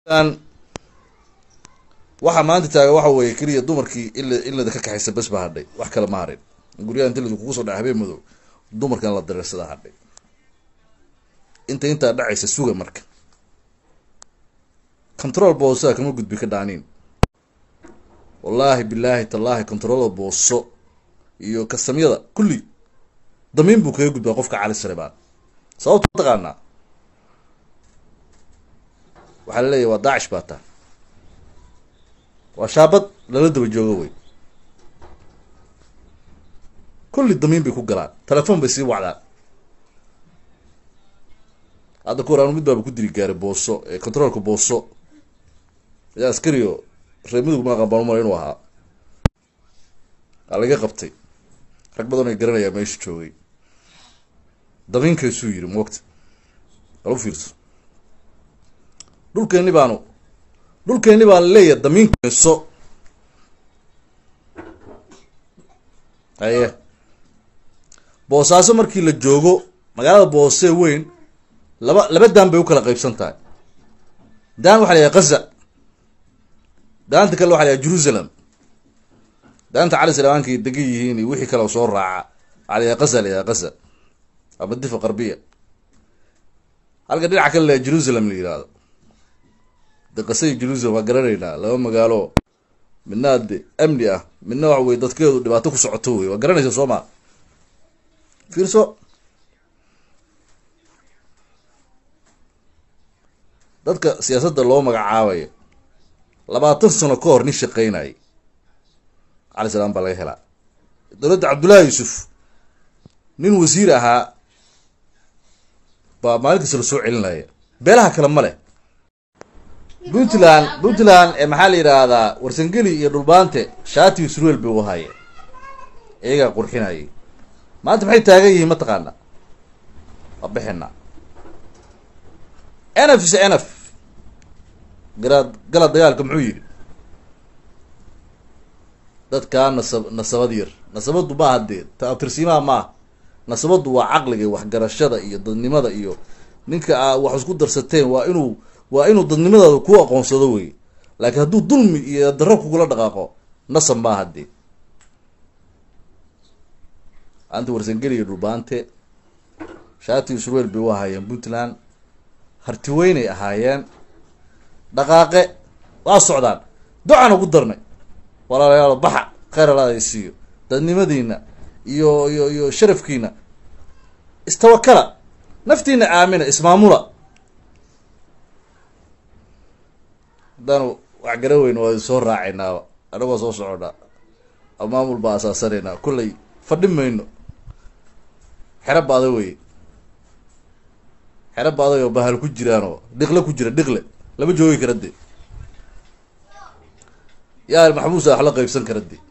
waxaa maanta taagan waxa weeye keliya dumarkii ila ilada ka kaxaysa bes baa hadhay wax kale ma harin guryaha inta ladu kugu soo dhaca habeen madow dumarkan la dareersadaa hadhay inta intaa dhacaysa suga marka control boosaa kama gudbi ka dhaaniin wallaahi bilaahi tallaahi controlda booso iyo kasamyada kulli damiin buu kaga gudbaa qofka cali sarebaan sababta mataqaanaa waxaa laleeyahy waa daacish baa taa waa shaabad lala daba joogo wey kulli damiin bay ku galaan telefoon bay sii wacdaan hadda ku hor anu mid baaba ku diri gaaray booso ee controolka booso yaa askario reer mudug ma aqaan baan umala inuu ahaa aa laga qabtay rag badan ay garanayaa meesha joogay damiinkaysuu yiri moogta al u fiirso dhulkeeni baanu dhulkeeni baa laleeyahay damiinkayso haye boosaaso markii la joogo magaalada boosee weyn laba laba daan bay u kala qaybsan tahay daan waxa la yahay kaza daanta kale waxa la yahay jerusalem daanta cali salamaanka degan yihiin iyo wixii kale soo raaca waxa la yahay kaza la yahay kaza ama difa qarbiya halka dhinaca kale la yahay jerusalem la yihahdo de qasai jerusalem waa garanaynaa laba magaalo midna de amni ah midna waxa weye dadkeedu dhibaato ku socoto wey waa garanaysa soo ma fiirso dadka siyaasadda loo magacaabayo labaatan sano ka hor nin shaqeynayay cali salaam baa laga helaa dowladda cabdullaahi yuusuf nin wasiir ahaa baa maalin kasta la soo celinaya beelaha kale ma leh puntland puntland ee maxaa la yidhaahdaa warsangeli iyo dhulbaante shaati isruel bay u haayeen iyagaa qurxinayay maanta maxay taagan yihiin mataqaana waa bixina enf is enf garaad gala dagaalka muxuu yidhi dadkaa nasab nasabad yar nasabadu maaha dee taabtirsiimaha maaha nasabadu waa caqliga waxgarashada iyo dadnimada iyo ninka aa wax isku darsateen waa inuu waa inuu dadnimadaada ku aqoonsado wey laakiin hadduu dulmi iyo darro kugula dhaqaaqo nasab maaha dee anta warsangeli iyo dhulbaante shaati isruel bay u ahaayeen puntland hartiweynay ahaayeen dhaqaaqe waa socdaan ducaan ugu darnay walaalayaalo baxa kheyr alaada siiyo dadnimadiina iyo iyo iyo sharafkiina istawakala naftiina aamina ismaamula haddaanu wax gara weyn waa soo raacaynaaba anagoo soo soconaa maamul baa asaasanaynaa kollay fadhi mayno xero baada weye xero baadayo bahal ku jiraanoo dhiqle ku jira dhiqle lama joogi kara de yaa maxbuusa wax la qaybsan kara de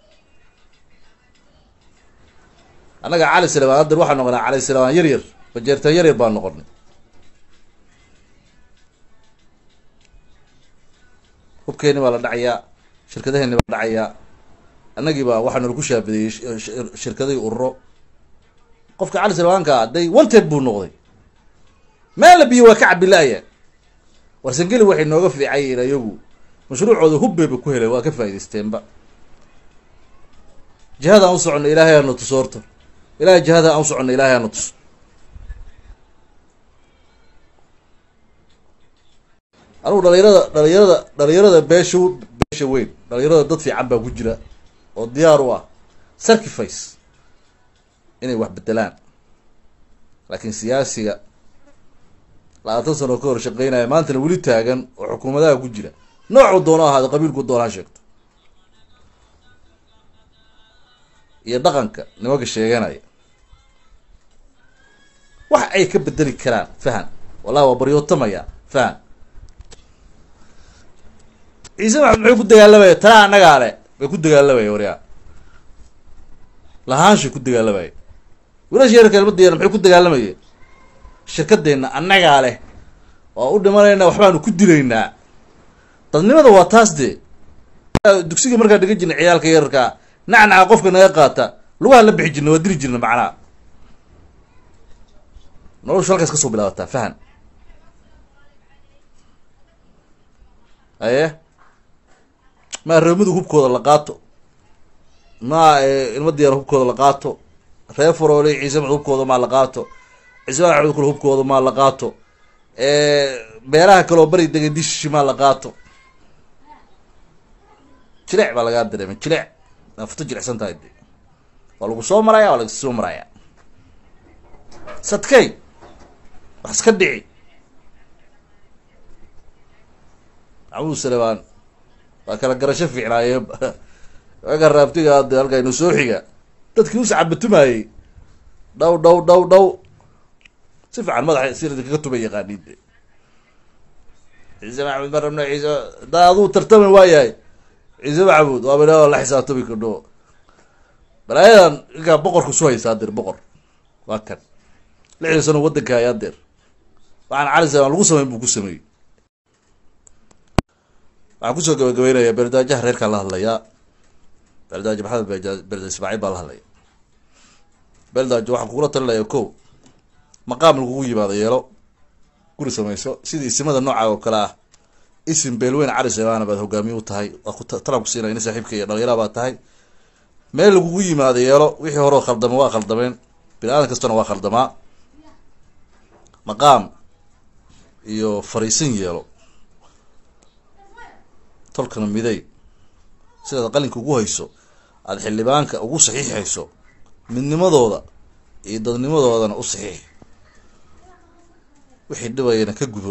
annaga cali salamaan haddan waxaa noqonaa cali salamaan yar yar bajeertaan yar yar baan noqonay hubkeeni baa la dhacayaa shirkadaheeni baa dhacayaa annagii baa waxaa nalaku shaabadeeyey shirkadihii ururo qofka cali salamaanka day wanted buu noqday meel la biyo waa ka cabila'aya warsangeli waxay nooga fiicayiin ayagu mashruucooda hubbeyba ku helay waa ka faa'idaysteenba jihada aan u soconno ilaahay aana tuso horta ilahay jihada aan u soconno ilahay aana tuso anugu dhalinyarada dhalinyarada dhalinyarada beesha beesha weyn dhalinyarada dad fiican baa ku jira oo diyaar u ah sacrifice inay wax bedelaan laakiin siyaasiga labaatan sano ka hor shaqeynaya maantana weli taagan oo xukuumadaha ku jira noocuu doono ahaado qabiilku doona ha sheegto iyo dhaqanka nimanka sheeganaya wax ay ka bedeli karaan fahan wallahi waa baryootamaya fahan ciise maxamed muxuu ku dagaalamaya talaa annagaa le bay ku dagaalamaya waryaa lahaanshay ku dagaalamaya wilasha yarka ilmadayana maxay ku dagaalamayeen shirkadeenna annagaa leh waa u dhimanaynaa waxbaanu ku dilaynaa dadnimada waa taas dee dugsiga markaa dhigan jirna ciyaalka yararkaa nacnaca qofka naga qaata lugaha la bixi jirna waa diri jirna macnaha noloshu halkaas kasoo bilaabataa fahan aye maa reemadu hubkooda la qaato maa ilma diyaar hubkooda la qaato reer faroole ciise maxmed hubkooda maa la qaato ciise maxmed kule hubkooda maa la qaato beeraha kaloo bari dega dishishi maa la qaato jilec baa lagaa dareemay jilec nafto jilecsan tahay de waa lagu soo maraya waa lagsoo maraya sadkay wax iska dhici maxamuud salebaan waa kala garasho fiicnaayeen aga raabtiga hadde halkaa inu soo xiga dadkii usacabatumayey dhaw dhaw dhaw dhaw si fiican madaxa sirdi kaga tuba yaqaaniin de ciise maxamed ma rabno ciise hadaa aduu tartami waayahay ciise maxamuud waaba ina la xisaabtami kadho balaayadan inkaa boqorka su haysaa adeer boqor waa kan lixdan sano wadanka hay adeer waxaan cali samaan lagu sameyn buu ku sameeyey waxaan kusoo gabagabeynaya beerdaajaha reerkaan la hadlayaa beerdaajo maxamed beerda ismaaciil baa la hadlaya beerdaajo waxaan kugula talinaya ko maqaam lagugu yimaado yeelo guri samayso sidii isimada nooca oo kale ah isim beelweyn cali samaana baad hogaamiye u tahay waa ku talan ku siinaya nin saaxiibka iyo dhalinyara baad tahay meel lagugu yimaado yeelo wixii horeo khaldama waa khaldameen bini aadan kastana waa khaldamaa maqaam iyo fariisin yeelo tolkana miday sidaad qalinka ugu hayso aada xildhibaanka ugu saxiixayso midnimadooda iyo dadnimadoodana u saxiix wixii dhibayana ka gudo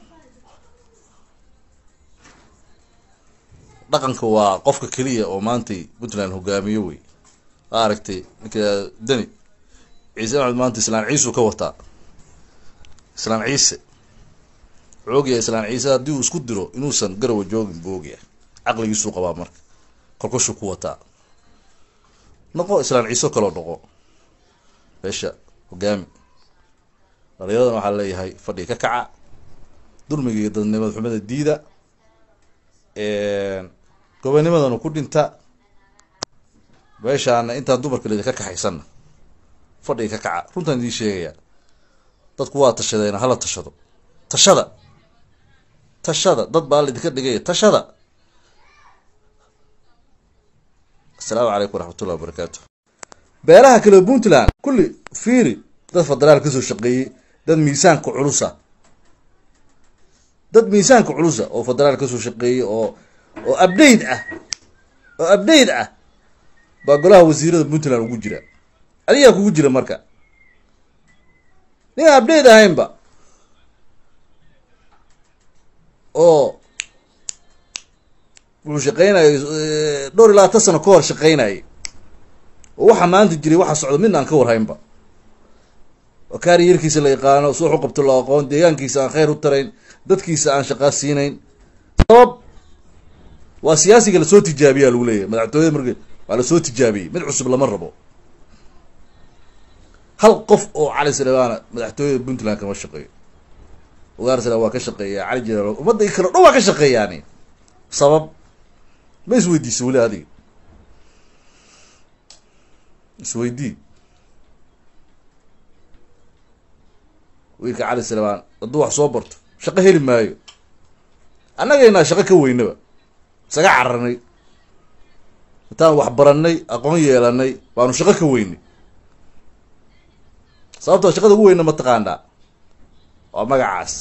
dhaqanka waa qofka keliya oo maantay puntland hogaamiyo wey aa aragtay ninka deni ciise maxmed maanta islaan ciisuu ka wataa islaan ciise wuxuu ogyahay islaan ciise haddii uu isku diro inuusan garawa joogin buu ogyahay caqligiisuu qabaa marka kolkoshuu ku wataa noqo islaan ciiso kaloo noqo meesha hogaami dhalinyaradana waxaa leeyahay fadhiga ka kaca dulmiga iyo dadnimada xumada diida gobonimadanu ku dhinta meeshaana intaan dumarka lidi ka kaxaysanna fadhiga ka kaca runtaan idiin sheegayaa dadku waa tashadeena hala tashado tashada tashada dad baa laidinka dhigaya tashada asalaamu calaykum waraxmatullahi wabarakaatu beelaha kale puntland kulli fiiri dad federaal kasoo shaqeeyey dad miisaanka culusa dad miisaanka culusa oo federaal kasoo shaqeeyey oo oo update ah oo update ah baa golaha wasiirada puntland ugu jira adigaa kugu jira marka nin update ahaynba oo wuxuu shaqeynayay dhowr iyo labaatan sano ka hor shaqeynayay oo waxa maanta jiray waxa socda midna aan ka warhaynba oo kaariyerkiisa la yaqaano si wax u qabto loo aqoon deegaankiisa aan khayr u tarayn dadkiisa aan shaqaa siinayn sabab waa siyaasiga lasoo tijaabiyaa lagu leeyahay madaxtooyada marka waa lasoo tijaabiyey mid cusub lama rabo hal qof oo cali salebaana madaxtooyada puntland kama shaqeeyo ugaar sala waa ka shaqeeya cali jalaal ummadda kale dhan waa ka shaqeeyaani sabab ma isweydiisa weli adiga isweydii wiilka cali salebaan hadduu wax soo barto shaqo heli maayo annagaynaa shaqo ka weynaba isaga cararnay intaan wax barannay aqoon yeelanay baanu shaqo ka weynay sababtoo shaqada ugu weyna mataqaanaa waa magacaas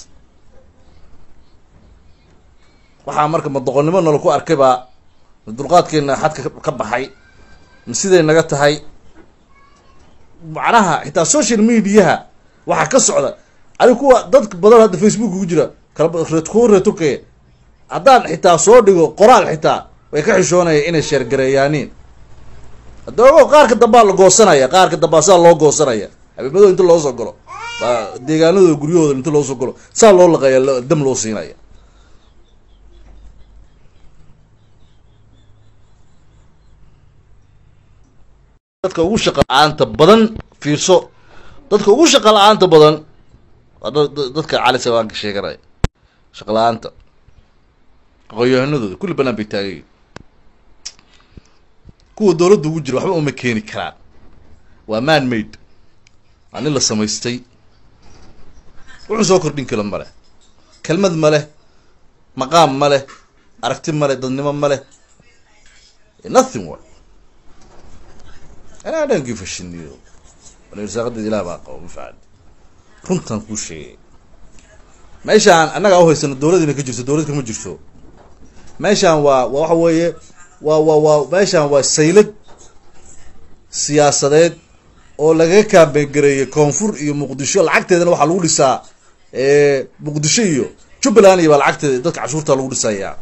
waxaa marka ma doqonnimo nala ku arkay baa ma dulqaadkeena xadka ka baxay ma siday naga tahay macnaha xitaa social mediaha waxaa ka socda ani kuwa dad badan hadda facebook ku jira kalkuwa reeturkaya haddaan xitaa soo dhigo qoraal xitaa way ka xishoonaya inay sheergareeyaaniin hadda ogo qaarka dambaa la goosanaya qaarka dambaa saa loo goosanaya habeemadooda inta loo soo galo baa deegaanadooda guryahooda inta loo soo galo saa loo laqaya dam loo siinaya dadka ugu shaqa la-aanta badan fiirso dadka ugu shaqa la-aanta badan waa dadka cali sabaanka sheeganaya shaqa la-aanta aqoon-yahanadooda kulli banaan bay taagayiin kuwa dowladda ugu jira waxba uma keeni karaan waa man made waa nin la samaystay wuxuu soo kordhin karo ma leh kelmad ma leh maqaam ma leh aragti male dadnimo male nothing wa anaa dhan gifashiniyo irsaaqadeeda ilaah baa qabo mafacad runtan kuu sheegay meeshaan annaga u haysano dowladina ka jirto dowlad kama jirto meeshaan waa waa waxa weeye waa waa waa meeshaan waa saylad siyaasadeed oo lagaga kaambegareeyay koonfur iyo muqdisho lacagteedana waxaa lagu dhisaa muqdisho iyo jubbaland iyo baa lacagteeda dadka cashuurta lagu dhisayaa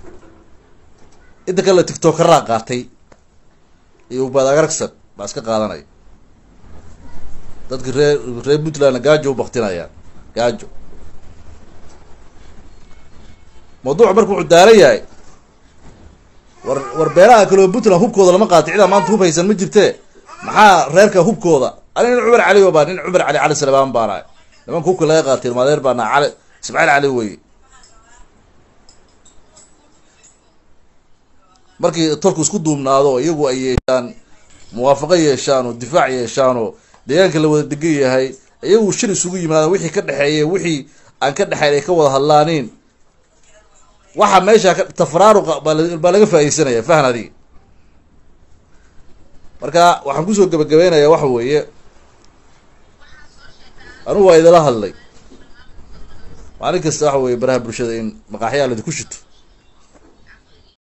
inta kale tictokaraa qaatay iyo ubadagaragsan baa iska qaadanaya dadki reer reer puntlandna gaajo u baktinayaan gaajo mawduuc marka wuxuu daaran yahay war war beelaha kaleo puntland hubkooda lama qaatay cidaa maanta hub haysan ma jirte maxaa reerka hubkooda ani nin cumar cali baa nin cumar cali cali salebaan baanahay nimanka hubka laga qaatay ilmaadeer baana cali ismaaciil cali weye markii tolku isku duubnaado iyagu ay yeeshaan muwaafaqo yeeshaan oo difaac yeeshaan oo deegaanka la wada degan yahay iyagu shir isugu yimaadaan wixii ka dhexeeya wixii aan ka dhexeyn ay ka wada hadlaaniin waxa meesha ka tafraaruqa baa laga faaideysanaya fahan adiga marka waxaan kusoo gabagabeynayaa waxa weeye anugu waa idala hadlay maalin kasta waxa weye baraha bulshada in maqaaxyaa ladinku shito